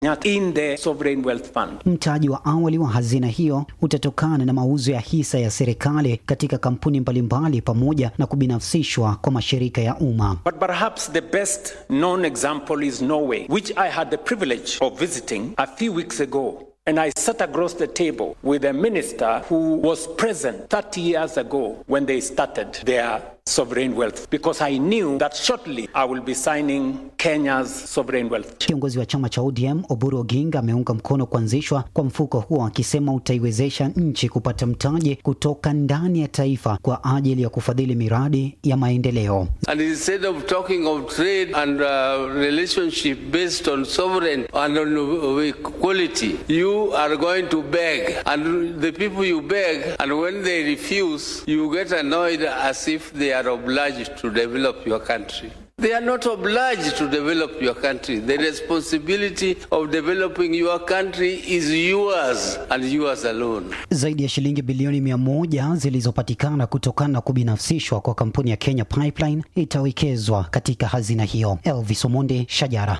in the sovereign wealth fund. Mtaji wa awali wa hazina hiyo utatokana na mauzo ya hisa ya serikali katika kampuni mbalimbali pamoja na kubinafsishwa kwa mashirika ya umma. But perhaps the best known example is Norway, which I had the privilege of visiting a few weeks ago. And I sat across the table with a minister who was present 30 years ago when they started their sovereign wealth because I knew that shortly I will be signing Kenya's sovereign wealth. Kiongozi wa chama cha ODM Oburu Oginga ameunga mkono kuanzishwa kwa mfuko huo akisema utaiwezesha nchi kupata mtaji kutoka ndani ya taifa kwa ajili ya kufadhili miradi ya maendeleo. And instead of talking of trade and uh, relationship based on sovereign and on equality, you are going to beg. And the people you beg, and when they refuse, you get annoyed as if they are obliged to develop your country. They are not obliged to develop your country. The responsibility of developing your country is yours and yours alone. Zaidi ya shilingi bilioni mia moja zilizopatikana kutokana na kubinafsishwa kwa kampuni ya Kenya Pipeline itawekezwa katika hazina hiyo. Elvis Omonde, Shajara.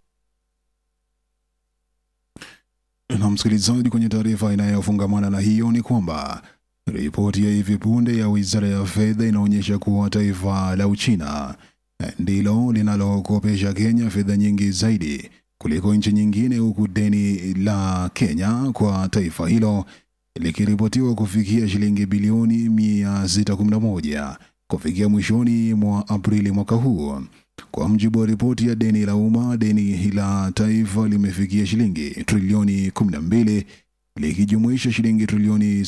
Na msikilizaji, kwenye taarifa inayofungamana na hiyo ni kwamba ripoti ya hivi punde ya wizara ya fedha inaonyesha kuwa taifa la Uchina ndilo linalokopesha Kenya fedha nyingi zaidi kuliko nchi nyingine, huku deni la Kenya kwa taifa hilo likiripotiwa kufikia shilingi bilioni 611 kufikia mwishoni mwa Aprili mwaka huu. Kwa mjibu wa ripoti ya deni la umma, deni la taifa limefikia shilingi trilioni 12 likijumuisha shilingi trilioni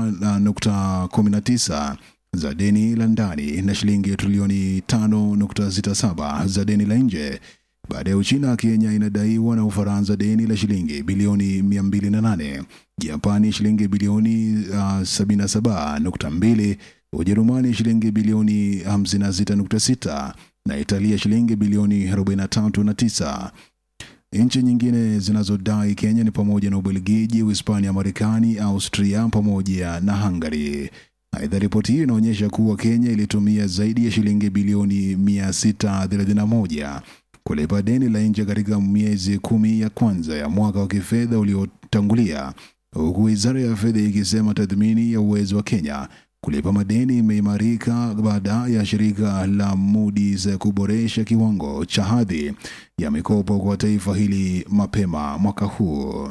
7.19 za deni la ndani na shilingi trilioni 5.67 za deni la nje. Baada ya Uchina, Kenya inadaiwa na Ufaransa deni la shilingi bilioni 208, Japani shilingi bilioni uh, 77.2, Ujerumani shilingi bilioni 56.6 na Italia shilingi bilioni 43.9. Nchi nyingine zinazodai Kenya ni pamoja na Ubelgiji, Uhispania, Marekani, Austria pamoja na Hungary. Aidha, ripoti hiyo inaonyesha kuwa Kenya ilitumia zaidi ya shilingi bilioni 631 kulipa deni la nje katika miezi kumi ya kwanza ya mwaka wa kifedha uliotangulia, huku wizara ya fedha ikisema tathmini ya uwezo wa Kenya kulipa madeni imeimarika baada ya shirika la Moody's kuboresha kiwango cha hadhi ya mikopo kwa taifa hili mapema mwaka huu.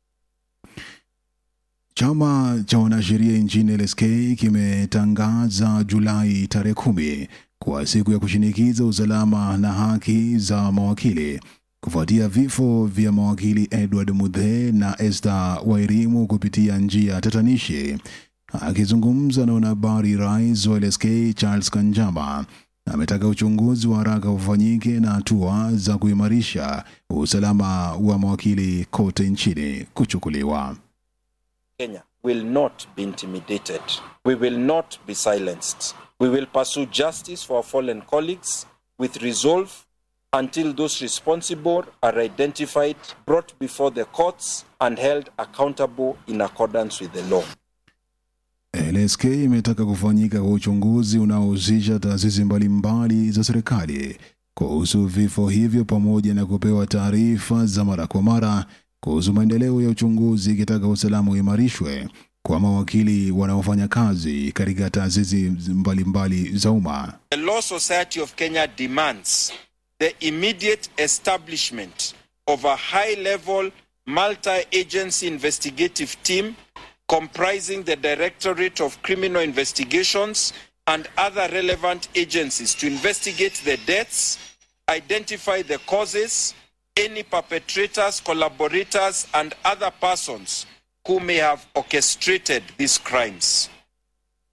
Chama cha wanasheria nchini LSK kimetangaza Julai tarehe kumi kwa siku ya kushinikiza usalama na haki za mawakili kufuatia vifo vya mawakili Edward Mudhe na Esther Wairimu kupitia njia tatanishi. Akizungumza na wanahabari, rais wa LSK Charles Kanjama ametaka uchunguzi wa haraka ufanyike na hatua za kuimarisha usalama wa mawakili kote nchini kuchukuliwa. Kenya will not be intimidated. We will not be silenced. We will pursue justice for our fallen colleagues with resolve until those responsible are identified, brought before the courts, and held accountable in accordance with the law. LSK imetaka kufanyika kwa uchunguzi unaohusisha taasisi mbalimbali za serikali kuhusu vifo hivyo pamoja na kupewa taarifa za mara kwa mara kuhusu maendeleo ya uchunguzi, ikitaka usalama uimarishwe kwa mawakili wanaofanya kazi katika taasisi mbalimbali za umma. The Law Society of Kenya demands the immediate establishment of a high level multi agency investigative team comprising the Directorate of Criminal Investigations and other relevant agencies to investigate the deaths, identify the causes, any perpetrators, collaborators, and other persons who may have orchestrated these crimes.